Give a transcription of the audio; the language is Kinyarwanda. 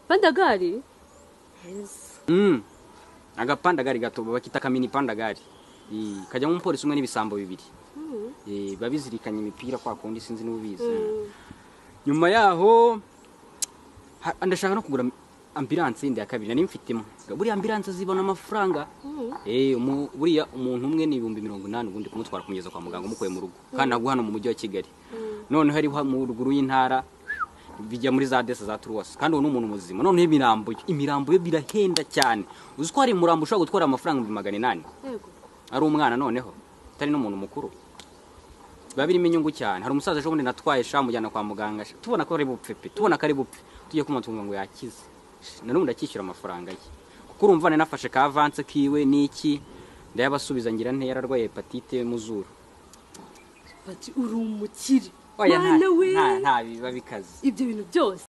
pandagari Mm. agapandagari gato bakita akamini pandagari Eh, kajyamo umupolisi umwe n'ibisambo bibiri Eh, biba bizirikanye imipira kwa kundi sinzi n'ubizi nyuma yaho ha- ndashaka no kugura ambilanse yindi ya kabiri nari mfitemo buriya ambilanse zibona amafaranga Eh, umu- buriya umuntu umwe ni ibihumbi mirongo inani ubundi kumutwara kumugeza kwa muganga umukuye mu rugo kandi ntabwo hano mu mujyi wa kigali noneho ari mu ruguru y'intara bijya muri za desi za turuwasi kandi uwo ni umuntu muzima noneho imirambo ye imirambo ye birahenda cyane uzi ko hari umurambo ushobora gutwara amafaranga ibihumbi magana inani yego ari umwana noneho atari n'umuntu mukuru biba birimo inyungu cyane hari umusaza ejo bundi natwaye sha mujyana kwa muganga sha, tubona ko ari bupfe pe tubona ko ari bupfe tugiye kumutunga ngo yakize Sha, na n'ubundi akishyura amafaranga ye kuko urumva nari nafashe ka avanse kiwe n'iki ndayabasubiza ngira ntera arwaye hepatite mu zuru bati uri umukire Oya, nta- mwana we nta nta biba bikaze ibyo bintu byose